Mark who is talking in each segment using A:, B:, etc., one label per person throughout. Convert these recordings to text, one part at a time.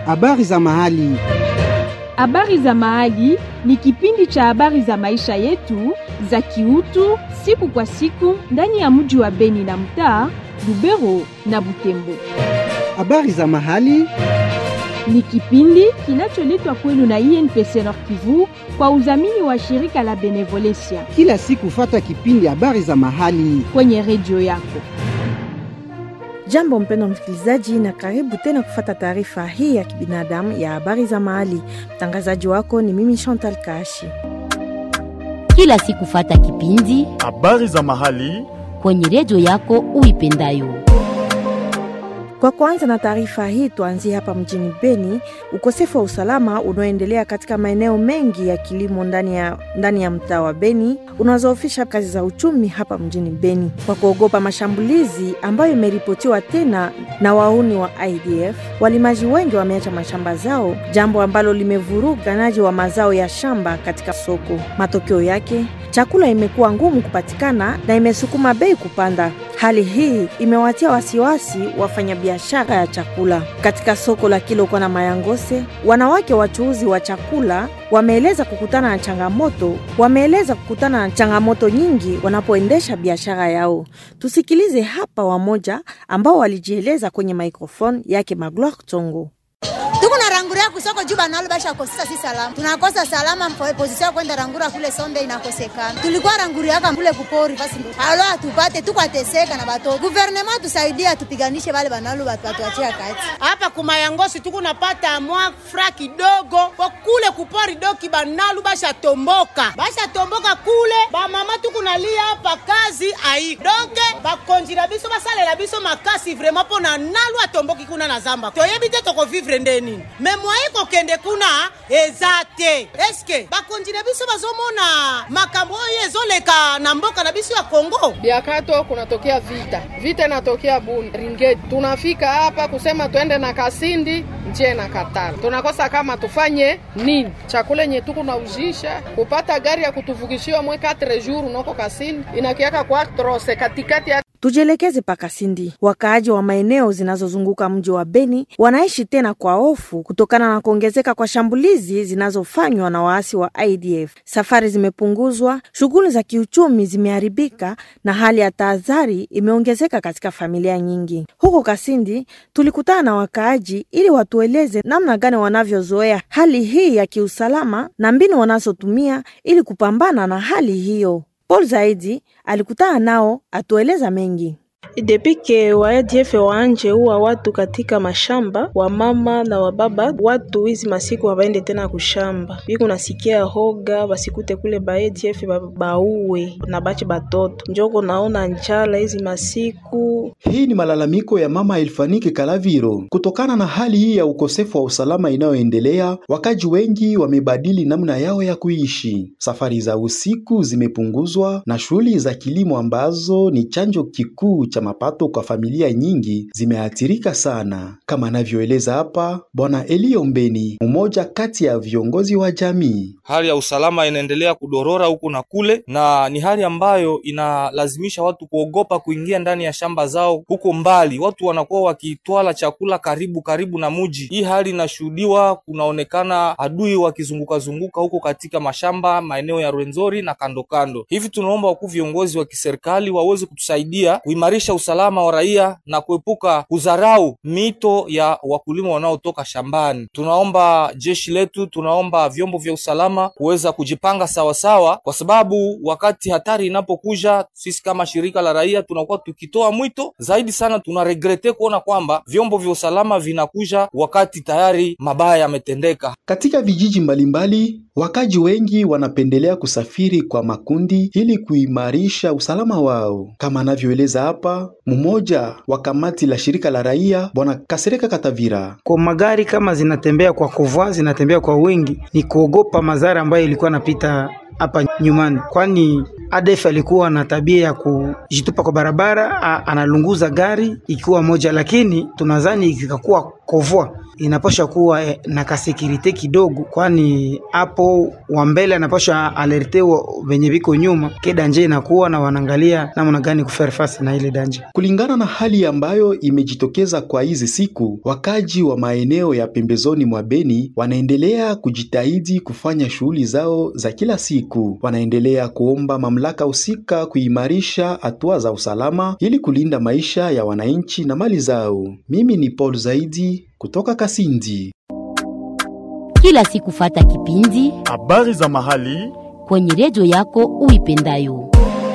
A: Habari za mahali.
B: Habari za mahali ni kipindi cha habari za maisha yetu za kiutu siku kwa siku ndani ya mji wa Beni na mtaa Lubero na Butembo.
A: Habari za mahali.
B: Ni kipindi kinacholetwa kwenu na INPC Nord Kivu kwa udhamini wa shirika la Benevolencia
A: Kila siku fata kipindi habari za mahali.
B: kwenye redio yako.
C: Jambo mpendwa msikilizaji, na karibu tena kufata taarifa hii ya kibinadamu ya habari za mahali. Mtangazaji wako ni mimi Chantal Kashi.
D: kila siku fata kipindi
E: Habari za mahali.
D: kwenye redio yako uipendayo.
C: Kwa kwanza na taarifa hii, tuanzie hapa mjini Beni. Ukosefu wa usalama unaoendelea katika maeneo mengi ya kilimo ndani ya, ndani ya mtaa wa Beni unazoofisha kazi za uchumi hapa mjini Beni kwa kuogopa mashambulizi ambayo imeripotiwa tena na wauni wa IDF. Walimaji wengi wameacha mashamba zao, jambo ambalo limevuruga naji wa mazao ya shamba katika soko. Matokeo yake chakula imekuwa ngumu kupatikana na imesukuma bei kupanda. Hali hii imewatia wasiwasi wafanyabiashara ya chakula katika soko la Kilokwa na Mayangose. Wanawake wachuuzi wa chakula wameeleza kukutana na changamoto, wameeleza kukutana na changamoto nyingi wanapoendesha biashara yao. Tusikilize hapa wamoja ambao walijieleza kwenye microphone yake Magloire Tongo.
F: tuko na ranguria kusoko juu banalo basha kosisa si salama tunakosa salama mpo- position ya kwenda rangura kule sonde inakosekana tulikuwa ranguriaka kule kupori basi ndo alo atupate tukwateseka na bato guvernema tusaidia tupiganishe bale banalo batu batuachia kati
G: hapa kumayangosi tukunapata mwa fra kidogo po kule kupori doki banalu bashatomboka bashatomboka kule bamama tukunalia hapa kazi ai donke bakonjila biso basalela biso makasi vraimen mpo na nalu atomboki kuna na zamba toyebi te tokovivre nde nini me mwaye kokende kuna eza te eske bakonjila biso bazomona makambo oyo ezoleka na mboka na biso ya kongo
H: biakato kunatokea vita vita inatokea buni ringeti tunafika hapa kusema tuende na kasindi njia na katala tunakosa kama tufanye nini chakula yenye tuku nauzisha kupata gari ya kutuvukishia mwe 4 jour unoko kasindi inakiaka kwa trose katikati ya
C: Tujielekeze Pakasindi. Wakaaji wa maeneo zinazozunguka mji wa Beni wanaishi tena kwa hofu kutokana na kuongezeka kwa shambulizi zinazofanywa na waasi wa IDF. Safari zimepunguzwa, shughuli za kiuchumi zimeharibika na hali ya tahadhari imeongezeka katika familia nyingi. Huko Kasindi tulikutana na wakaaji ili watueleze namna gani wanavyozoea hali hii ya kiusalama na mbinu wanazotumia ili kupambana na hali hiyo. Paul Zaidi alikutana nao atueleza mengi.
I: Depuis ke wa ADF waanje uwa watu katika mashamba wa mama na wa baba, watu hizi masiku habaende tena kushamba, biko nasikia hoga basikute kule ba ADF ba- bauwe na bache batoto, njoko naona njala hizi masiku
E: Hii ni malalamiko ya mama Elfanike Kalaviro. Kutokana na hali hii ya ukosefu wa usalama inayoendelea, wakaji wengi wamebadili namna yao ya kuishi. Safari za usiku zimepunguzwa na shughuli za kilimo ambazo ni chanjo kikuu cha mapato kwa familia nyingi zimeathirika sana, kama anavyoeleza hapa Bwana Elio Mbeni, mmoja kati ya viongozi wa jamii.
J: hali ya usalama inaendelea kudorora huku na kule, na ni hali ambayo inalazimisha watu kuogopa kuingia ndani ya shamba zao huko mbali. Watu wanakuwa wakitwala chakula karibu karibu na muji. Hii hali inashuhudiwa, kunaonekana adui wakizunguka zunguka huko katika mashamba maeneo ya Rwenzori na kando kando. Hivi tunaomba wakuu viongozi wa kiserikali waweze kutusaidia kuimarisha usalama wa raia na kuepuka kudharau mito ya wakulima wanaotoka shambani. Tunaomba jeshi letu, tunaomba vyombo vya usalama kuweza kujipanga sawasawa, kwa sababu wakati hatari inapokuja, sisi kama shirika la raia tunakuwa tukitoa mwito zaidi sana. Tunaregrete kuona kwamba vyombo vya usalama vinakuja wakati tayari mabaya yametendeka.
E: Katika vijiji mbalimbali, wakaji wengi wanapendelea kusafiri kwa makundi ili kuimarisha usalama wao, kama anavyoeleza hapa mmoja wa kamati la shirika la raia Bwana Kasereka Katavira.
K: kwa magari kama zinatembea kwa kuvua zinatembea kwa wingi, ni kuogopa madhara ambayo ilikuwa napita hapa nyumani, kwani ADF alikuwa na tabia ya kujitupa kwa barabara, a, analunguza gari ikiwa moja, lakini tunadhani ikikakuwa kovua inapasha kuwa eh, na kasekirite kidogo, kwani hapo wa mbele anapasha alerte wa- venye viko nyuma ke danje inakuwa na wanaangalia namna gani kufare fasi na ile danje.
E: Kulingana na hali ambayo imejitokeza kwa hizi siku, wakaji wa maeneo ya pembezoni mwa Beni wanaendelea kujitahidi kufanya shughuli zao za kila siku. Wanaendelea kuomba mamlaka husika kuimarisha hatua za usalama ili kulinda maisha ya wananchi na mali zao. Mimi ni Paul Zaidi kutoka Kasindi.
D: Kila siku fata kipindi
L: Habari za mahali
D: kwenye redio yako uipendayo.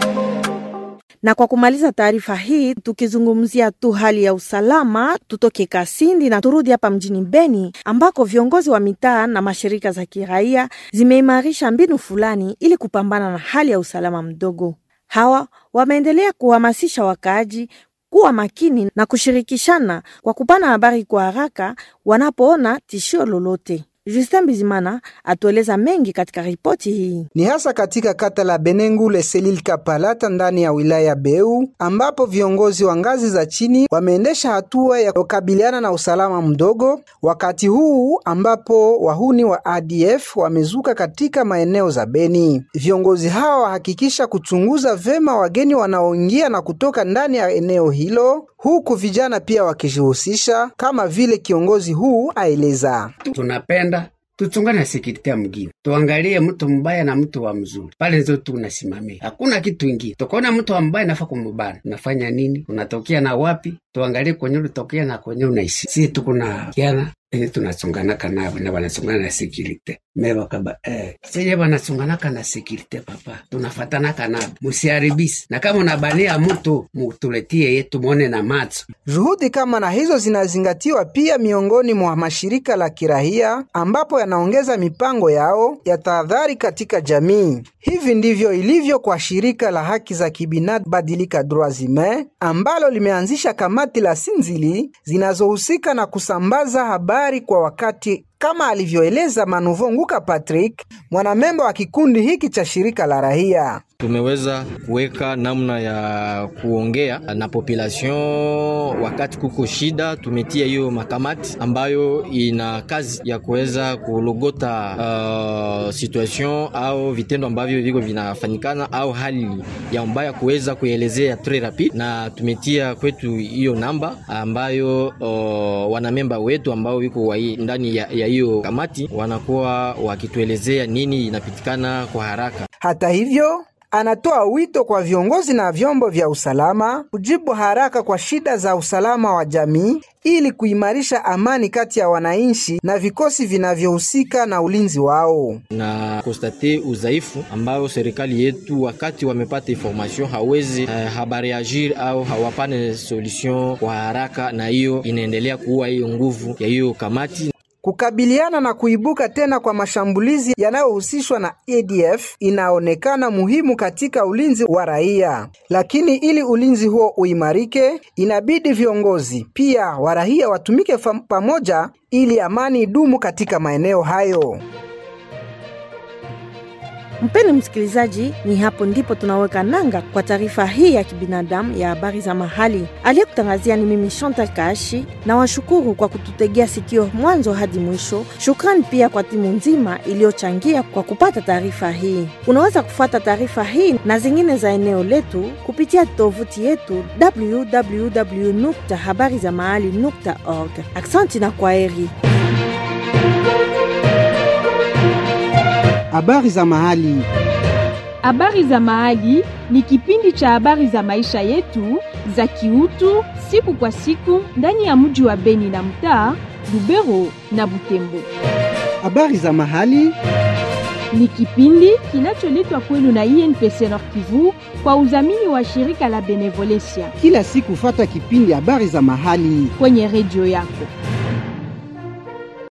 C: Na kwa kumaliza taarifa hii, tukizungumzia tu hali ya usalama, tutoke Kasindi na turudi hapa mjini Beni ambako viongozi wa mitaa na mashirika za kiraia zimeimarisha mbinu fulani ili kupambana na hali ya usalama mdogo. Hawa wameendelea kuhamasisha wakaaji kuwa makini na kushirikishana kwa kupana habari kwa haraka wanapoona tishio lolote. Justin Bizimana atueleza mengi katika ripoti hii.
M: Ni hasa katika kata la Benengule Selil Kapalata ndani ya wilaya Beu ambapo viongozi wa ngazi za chini wameendesha hatua ya kukabiliana na usalama mdogo, wakati huu ambapo wahuni wa ADF wamezuka katika maeneo za Beni. Viongozi hawa wahakikisha kuchunguza vema wageni wanaoingia na kutoka ndani ya eneo hilo, huku vijana pia wakijihusisha, kama vile kiongozi huu aeleza.
N: tunapenda tuchungane na sekurite ya mgini, tuangalie mtu mbaya na mtu wa mzuri pale, nzo tunasimamia, hakuna kitu ingine. Tukaona mtu wa mbaya nafa kumubana, unafanya nini? Unatokea na wapi? Tuangalie kwenye ulitokea na kwenye unaishi. Si tukuna kiana enye tunachunganaka nabo na wanachungana na sekurite mebakaba eh, senye wanachunganaka na sekurite papa, tunafatanaka nabo, musiharibisi na kama unabania mtu mutuletie yetu mwone na macho
M: Juhudi kama na hizo zinazingatiwa pia miongoni mwa mashirika la kirahia ambapo yanaongeza mipango yao ya tahadhari katika jamii. Hivi ndivyo ilivyo kwa shirika la haki za kibinadamu Badilika Droits Humains ambalo limeanzisha kamati la Sinzili zinazohusika na kusambaza habari kwa wakati kama alivyoeleza Manuvo Nguka Patrick, mwanamemba wa kikundi hiki cha shirika la rahia.
O: tumeweza kuweka namna ya kuongea na population wakati kuko shida. Tumetia hiyo makamati ambayo ina kazi ya kuweza kulogota uh, situation au vitendo ambavyo viko vinafanyikana au hali ya mbaya kuweza kuelezea tres rapide, na tumetia kwetu hiyo namba ambayo uh, wanamemba wetu ambao wiko wa hii- ndani ya ya hiyo kamati wanakuwa wakituelezea nini inapitikana kwa haraka.
M: Hata hivyo anatoa wito kwa viongozi na vyombo vya usalama kujibu haraka kwa shida za usalama wa jamii ili kuimarisha amani kati ya wananchi na vikosi vinavyohusika na ulinzi wao.
O: na konstate udhaifu ambayo serikali yetu wakati wamepata information hawezi eh, habareagir au hawapane solution kwa haraka, na hiyo inaendelea kuua hiyo nguvu ya hiyo kamati.
M: Kukabiliana na kuibuka tena kwa mashambulizi yanayohusishwa na ADF inaonekana muhimu katika ulinzi wa raia, lakini ili ulinzi huo uimarike, inabidi viongozi pia wa raia watumike fam- pamoja ili amani idumu katika maeneo hayo.
C: Mpeni msikilizaji, ni hapo ndipo tunaweka nanga kwa taarifa hii ya kibinadamu ya habari za mahali. Aliyekutangazia ni mimi Chantal Kaashi, na washukuru kwa kututegea sikio mwanzo hadi mwisho. Shukrani pia kwa timu nzima iliyochangia kwa kupata taarifa hii. Unaweza kufuata taarifa hii na zingine za eneo letu kupitia tovuti yetu www.habarizamahali.org. Aksanti na kwaheri.
A: Habari za mahali.
B: Habari za Mahali ni kipindi cha habari za maisha yetu za kiutu siku kwa siku ndani ya mji wa Beni na mtaa Lubero na Butembo.
A: Habari za mahali.
B: Ni kipindi kinacholetwa kwenu na INPC Nord Kivu kwa udhamini wa shirika la Benevolencia
A: Kila siku fata kipindi habari za mahali.
B: kwenye redio yako.